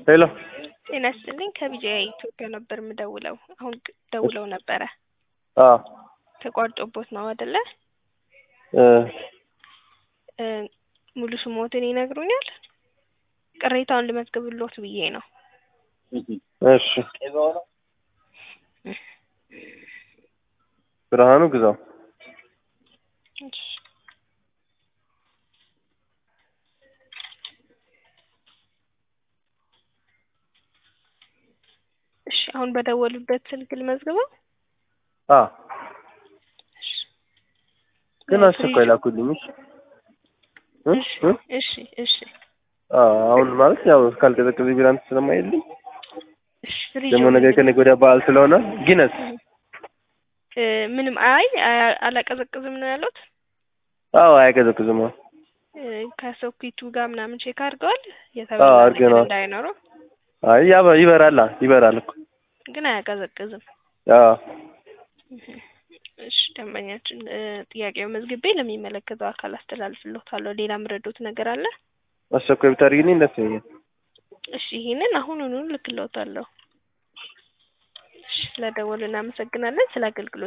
ሄሎ ጤና ይስጥልኝ ከቢጂአይ ኢትዮጵያ ነበር የምደውለው። አሁን ደውለው ነበረ አዎ ተቋርጦቦት ነው አይደለ? እ እ ሙሉ ስሞትን ይነግሩኛል? ቅሬታውን ልመዝግብሎት ብዬ ነው። እሺ ብርሃኑ ግዛው እሺ እሺ አሁን በደወሉበት ስልክ ልመዝግበው? አዎ ግን አስቸኳይ ላኩልኝ። እሺ እ እሺ እ እሺ እሺ አዎ አሁን ማለት ያው ካልቀዘቀዘ ቢራንት ስለማይልኝ እሺ ፍሪጅ ደግሞ ነገ ከነገ ወዲያ በዓል ስለሆነ ጊነስ እ ምንም አይ አ- አላቀዘቅዝም ነው ያሉት? አዎ አያቀዘቅዝም። አዎ እ ከሶኬቱ ጋር ምናምን ቼክ አድርገዋል? አዎ የተበላ ነገር አድርገናል። እንዳይኖረው አይ ያበ ይበራላ ይበራል እኮ ግን አያቀዘቅዝም። አዎ እሺ ደንበኛችን እ ጥያቄው መዝግቤ ለሚመለከተው አካል አስተላልፍልዎታለሁ። ሌላ ምረዶት ነገር አለ? አስቸኳይ ብታደርጊልኝ ደስ ይለኛል። እሺ ይሄንን አሁኑኑ ልክልዎታለሁ። እሺ ስለደወሉ እናመሰግናለን። ስለ አገልግሎት